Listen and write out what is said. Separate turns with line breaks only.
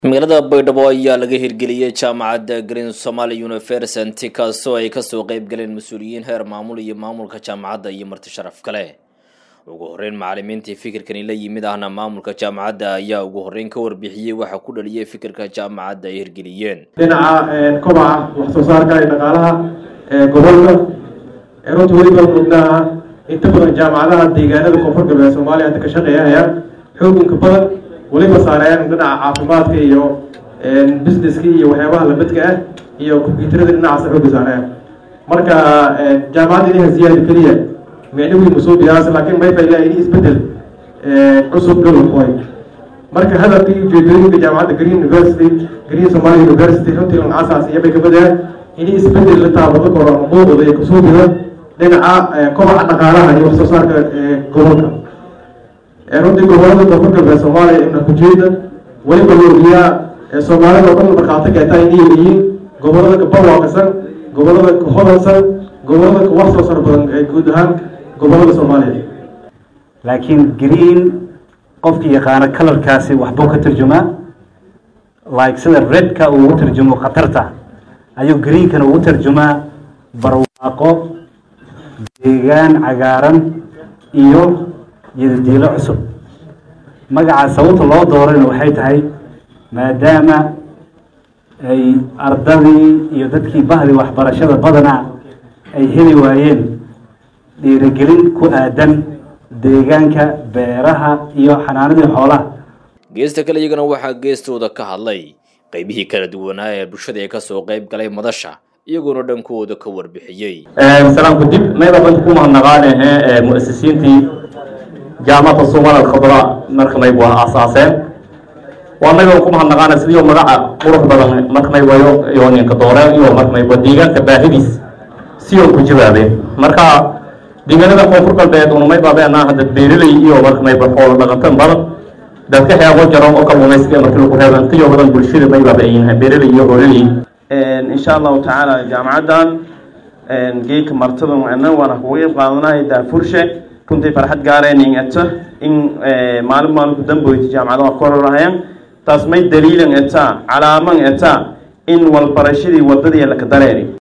magaalada baydhabo ayaa laga hirgeliyey jaamacadda green somaly university kaasoo ay kasoo qeyb galeen mas-uuliyiin heer maamul iyo maamulka jaamacadda iyo marti sharaf kale ugu horeyn macalimiintii fikirkani la yimid ahna maamulka jaamacadda ayaa ugu horeyn ka warbixiyey waxa ku dhaliyay fikirka jaamacadda ay hirgeliyeen
dhinaca kobaca wax soo saarka iyo dhaqaalaha gobolka runta weli baan ognaha inta badan jaamacadaha deegaanada koonfur galbeed soomaaliya hadda ka shaqeeyahayaan xoogunka badan weliba saarayaan dhinaca caafimaadka iyo businesska iyo waxyaabaha lamidka ah iyo combyuutarada dhinacaas xooga saarayaan marka jaamacadda inaha ziyaada keliya micno weyn masoo biyaas laakiin mayfa ilaa ini isbedel cusub dhulkoy marka hadalka iyo ujeedooyinka jaamacadda green university green somalia university runtii lan asaas iyo bay kabadayaan ini isbedel la taabado koro muuqda iyo kasoo bida dhinaca kobaca dhaqaalaha iyo wax soo saarka gobolka runtii gobolada koonfur galbeed soomaaliya ibna kujeeda weliba loogiyaa soomaalida oo dhan markhaati keetaa inay yihiin gobolada kabarwaaqasan gobolada ka hodansan gobolada ka wax soo saar badan ee guud ahaan gobolada soomaaliya
laakiin green qofkii yaqaano kalarkaasi waxbuu ka turjumaa like sida redka uu ugu turjumo khatarta ayuu greenkana ugu turjumaa barwaaqo deegaan cagaaran iyo yadadiilo cusub magaca sababta loo doorayna waxay tahay maadaama ay ardadii iyo dadkii bahdii waxbarashada badana ay heli waayeen dhiirigelin ku aadan deegaanka beeraha iyo xanaanadii xoolaha
geesta kale iyagana waxaa geestooda ka hadlay qeybihii kala duwanaa ee bulshada ee kasoo qeyb galay madasha iyagoona dhankooda ka warbixiyey
salaamku dib mayba banta ku mahadnaqaanehe muasisiintii jaamacadda somal alkhadra marka mayb waa aasaaseen waa mayba ku mahadnaqaana sidiio magaca qurux badan marka may wayo iyo ninka dooreen iyo marka mayb deegaanka baahidiis si oo ku jawaabeen marka deegaanada koonfur galbeed una mayba beenaa hadda beeraley iyo marka mayba xoolo dhaqatan badan dadka xeebo jaroon oo kalluumaysiga markii lagu reebo intiyo badan bulshada mayba ba yihiin beeraley iyo hoololey
insha allahu tacaala jaamacaddan geedka martada ana waana kuga qeyb qaadanahay daafurshe runtii farxad gaareen eto in maalin maalinku damboyti jaamacadaha kororahayaan taas may daliilan etaa calaaman etaa in walbarashadii wadadii laka dareeri